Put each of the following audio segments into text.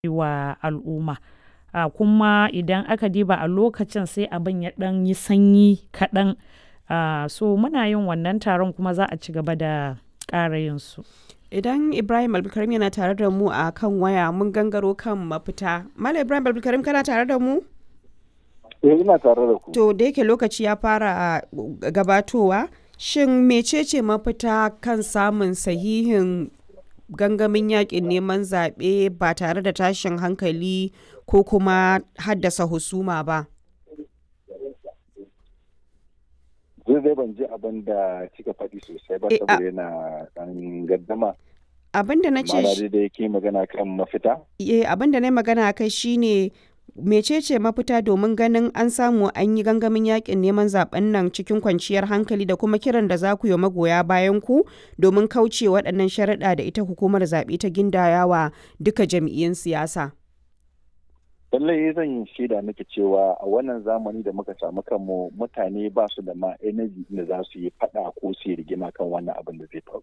wa al'umma. A kuma idan aka diba a lokacin sai abin ya ɗan yi sanyi kaɗan. Ah, so muna yin wannan taron kuma za a ci gaba da ƙara yin su. Idan Ibrahim Abdulkarim yana tare da mu a kan waya mun gangaro kan mafita. Malam Ibrahim Abdulkarim kana tare da mu? Eh ina tare da ku. To da yake lokaci ya fara gabatowa, shin mecece mafita kan samun sahihin gangamin yakin neman zaɓe ba tare da tashin hankali ko kuma haddasa husuma ba? Zai zai ban ji abin da kika faɗi sosai ba Eh, a- saboda yana ɗan gaddama. Abin da na ce Ma'ana dai da yake magana kan mafita. eh, abin da na yi magana a kai shine mecece mafita domin ganin an samu an yi gangamin yakin neman zaben nan cikin kwanciyar hankali da kuma kiran da za ku yi wa magoya bayan ku domin kauce waɗannan sharaɗa da ita hukumar zaɓe ta gindayawa duka jam'iyyun siyasa. Lallai zan yi shaida miki cewa a wannan zamani da muka samu kanmu mutane ba su da ma energy da za su yi faɗa ko su yi rigima kan wannan abin da zai faru.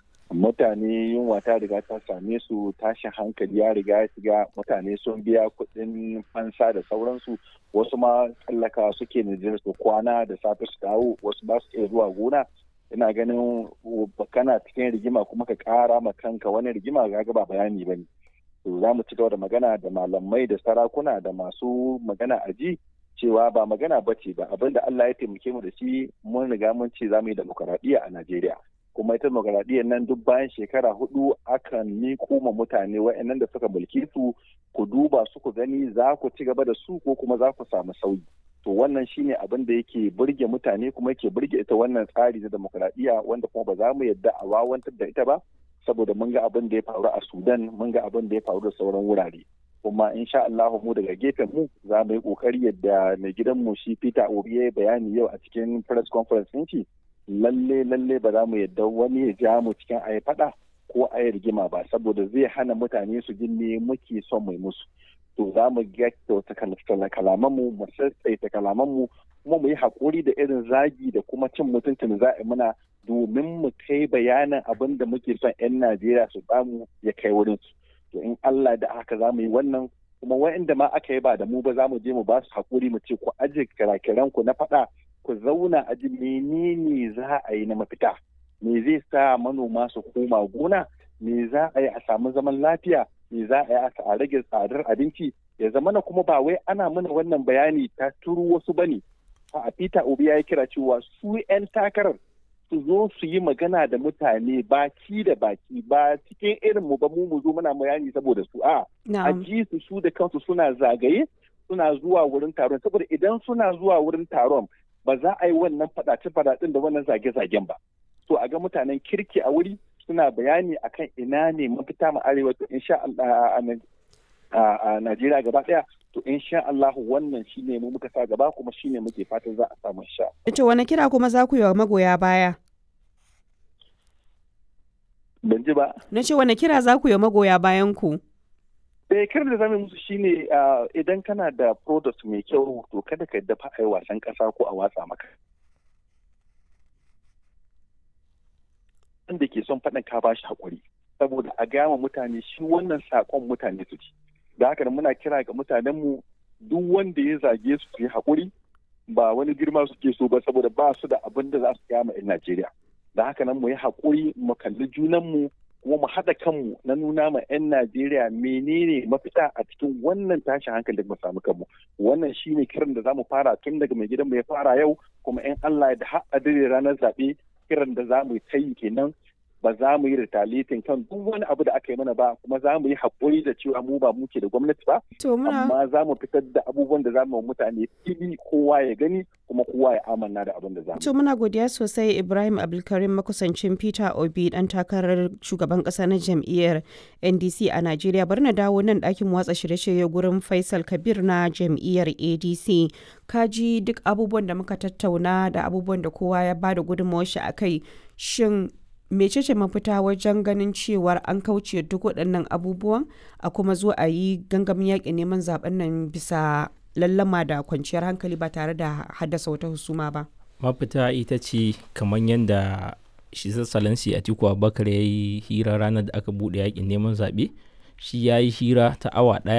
Mutane yunwa ta riga ta same su tashin hankali ya riga ya shiga mutane sun biya kuɗin fansa da sauransu wasu ma tsallaka suke Nijar su kwana da safe su dawo wasu ba su iya zuwa gona ina ganin kana cikin rigima kuma ka ƙara ma kanka wani rigima ga ba bayani ba ne. to za mu ci gaba da magana da malamai da sarakuna da masu magana a ji cewa ba magana ba ce ba abin da Allah ya taimake mu da shi mun riga mun ce za mu yi demokaradiyya a Najeriya kuma ita demokaradiyyar nan duk bayan shekara hudu akan miko ma mutane wa'annan da suka mulki su ku duba su ku gani za ku ci gaba da su ko kuma za ku samu sauyi to wannan shine abin da yake burge mutane kuma yake burge ita wannan tsari na demokaradiyya wanda kuma ba za mu yadda a wawantar da ita ba saboda mun ga abin da ya faru a Sudan mun ga abin da ya faru da sauran wurare kuma insha Allah mu daga gefen mu za mu yi kokari yadda mai gidan mu shi Peter Obi ya bayani yau a cikin press conference din shi lalle lalle ba za mu yadda wani ya ja mu cikin ayi fada ko ayi rigima ba saboda zai hana mutane su ji me muke son mai musu to za mu kyauta kalaman mu mu sassaita kalaman mu kuma mu yi hakuri da irin zagi da kuma cin mutuncin za a muna domin mu kai bayanin abin da muke son 'yan Najeriya su samu ya kai wurin su. To in Allah da haka za mu yi wannan kuma wa'inda ma aka yi ba da mu ba za mu je mu ba su haƙuri mu ce ku aje kirakiran ku na faɗa ku zauna a ji menene za a yi na mafita. Me zai sa manoma su koma gona? Me za a yi a samu zaman lafiya? Me za a yi a rage tsadar abinci? Ya zama na kuma ba wai ana mana wannan bayani ta turu wasu bane. A Peter Obi ya yi kira cewa su 'yan takarar su zo su yi magana da mutane baki da baki ba cikin irin mu ba mu mu zo muna bayani saboda su a a ji su su da kansu suna zagaye suna zuwa wurin taron saboda idan suna zuwa wurin taron ba za a yi wannan fadace fadacen da wannan zage-zagen ba so a ga mutanen kirki a wuri suna bayani akan ina ne mafita mu arewa to insha Allah a Najeriya gaba daya to insha Allah wannan shine mu muka sa gaba kuma shine muke fatan za a samu sha. To wani kira kuma za ku yi wa magoya baya? Ban ji ba. Na ce wani kira za ku yi wa magoya bayan ku? Eh kiran da zamu musu shine idan kana da product mai kyau to kada ka dafa ai wasan kasa ko a watsa maka. Wanda ke son faɗin ka bashi hakuri saboda a gama mutane shi wannan sakon mutane su ci. da haka muna kira ga mutanenmu duk wanda ya zage su su yi haƙuri ba wani girma suke so ba saboda ba su da abin da za su kama 'yan Najeriya. Da haka nan mu yi haƙuri mu kalli junanmu kuma mu haɗa kanmu na nuna ma 'yan Najeriya menene mafita a cikin wannan tashin hankali da mu samu kanmu. Wannan shine kiran da za mu fara tun daga mai gidanmu ya fara yau kuma 'yan Allah da har a ranar zaɓe kiran da za mu yi ta yi kenan ba za mu yi retaliating kan duk wani abu da aka yi mana ba kuma za mu yi haƙuri da cewa mu ba muke da gwamnati ba amma za mu fitar da abubuwan da za mu mutane fili kowa ya gani kuma kowa ya amanna da abin da za mu to muna godiya sosai Ibrahim Abdulkarim makusancin Peter Obi dan takarar shugaban ƙasa na jam'iyyar NDC a Najeriya bari na dawo nan ɗakin watsa shirye-shirye gurin Faisal Kabir na jam'iyyar ADC kaji duk abubuwan da muka tattauna da abubuwan da kowa ya bada gudunmawar shi akai shin mecece mafita wajen ganin cewar an kauce duk waɗannan abubuwan a kuma zo a yi gangamin yaƙin neman zaben nan bisa lallama da kwanciyar hankali ba tare da haddasa wata husuma ba mafita ita ce kamar yadda shi sassalansi a tiku abubakar ya yi hira ranar da aka buɗe yaƙin neman zaɓe shi ya yi hira ta awa ɗaya